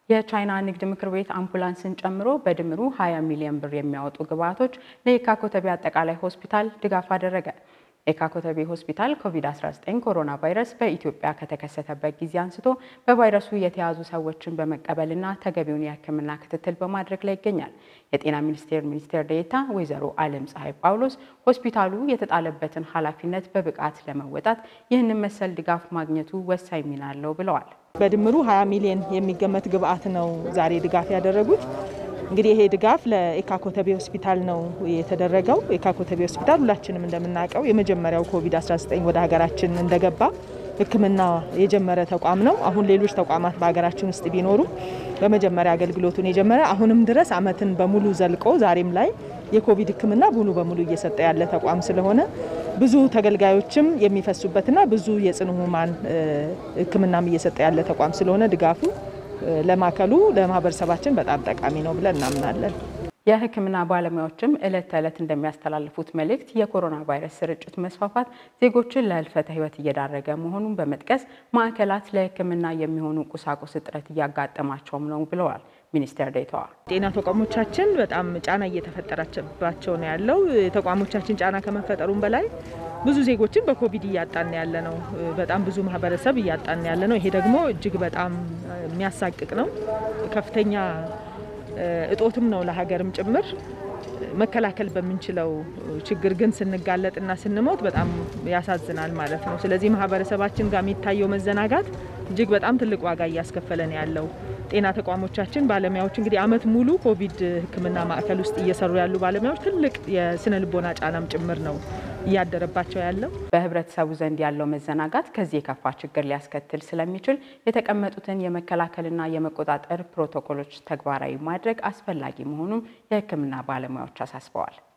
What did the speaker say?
የቻይና ንግድ ምክር ቤት አምቡላንስን ጨምሮ በድምሩ 20 ሚሊዮን ብር የሚያወጡ ግብዓቶች ለየካ ኮተቤ አጠቃላይ ሆስፒታል ድጋፍ አደረገ። የካ ኮተቤ ሆስፒታል ኮቪድ-19 ኮሮና ቫይረስ በኢትዮጵያ ከተከሰተበት ጊዜ አንስቶ በቫይረሱ የተያዙ ሰዎችን በመቀበልና ተገቢውን የሕክምና ክትትል በማድረግ ላይ ይገኛል። የጤና ሚኒስቴር ሚኒስቴር ዴኤታ ወይዘሮ አለም ፀሐይ ጳውሎስ ሆስፒታሉ የተጣለበትን ኃላፊነት በብቃት ለመወጣት ይህንን መሰል ድጋፍ ማግኘቱ ወሳኝ ሚና አለው ብለዋል። በድምሩ 20 ሚሊዮን የሚገመት ግብዓት ነው ዛሬ ድጋፍ ያደረጉት። እንግዲህ ይሄ ድጋፍ ለኤካ ኮተቤ ሆስፒታል ነው የተደረገው። ኤካ ኮተቤ ሆስፒታል ሁላችንም እንደምናውቀው የመጀመሪያው ኮቪድ-19 ወደ ሀገራችን እንደገባ ሕክምና የጀመረ ተቋም ነው። አሁን ሌሎች ተቋማት በሀገራችን ውስጥ ቢኖሩ በመጀመሪያ አገልግሎቱን የጀመረ አሁንም ድረስ ዓመትን በሙሉ ዘልቆ ዛሬም ላይ የኮቪድ ሕክምና ሙሉ በሙሉ እየሰጠ ያለ ተቋም ስለሆነ ብዙ ተገልጋዮችም የሚፈሱበትና ብዙ የጽኑ ህሙማን ሕክምናም እየሰጠ ያለ ተቋም ስለሆነ ድጋፉ ለማዕከሉ ለማህበረሰባችን በጣም ጠቃሚ ነው ብለን እናምናለን። የህክምና ባለሙያዎችም ዕለት ተዕለት እንደሚያስተላልፉት መልእክት የኮሮና ቫይረስ ስርጭት መስፋፋት ዜጎችን ለህልፈተ ህይወት እየዳረገ መሆኑን በመጥቀስ ማዕከላት ለህክምና የሚሆኑ ቁሳቁስ እጥረት እያጋጠማቸውም ነው ብለዋል ሚኒስቴር ዴኤታዋ። ጤና ተቋሞቻችን በጣም ጫና እየተፈጠረባቸው ነው ያለው። ተቋሞቻችን ጫና ከመፈጠሩም በላይ ብዙ ዜጎችን በኮቪድ እያጣን ያለ ነው። በጣም ብዙ ማህበረሰብ እያጣን ያለ ነው። ይሄ ደግሞ እጅግ በጣም የሚያሳቅቅ ነው። ከፍተኛ እጦትም ነው ለሀገርም ጭምር። መከላከል በምንችለው ችግር ግን ስንጋለጥና ስንሞት በጣም ያሳዝናል ማለት ነው። ስለዚህ ማህበረሰባችን ጋር የሚታየው መዘናጋት እጅግ በጣም ትልቅ ዋጋ እያስከፈለን ያለው ጤና ተቋሞቻችን ባለሙያዎች እንግዲህ አመት ሙሉ ኮቪድ ሕክምና ማዕከል ውስጥ እየሰሩ ያሉ ባለሙያዎች ትልቅ የስነ ልቦና ጫናም ጭምር ነው እያደረባቸው ያለው። በህብረተሰቡ ዘንድ ያለው መዘናጋት ከዚህ የከፋ ችግር ሊያስከትል ስለሚችል የተቀመጡትን የመከላከልና የመቆጣጠር ፕሮቶኮሎች ተግባራዊ ማድረግ አስፈላጊ መሆኑን የሕክምና ባለሙያዎች አሳስበዋል።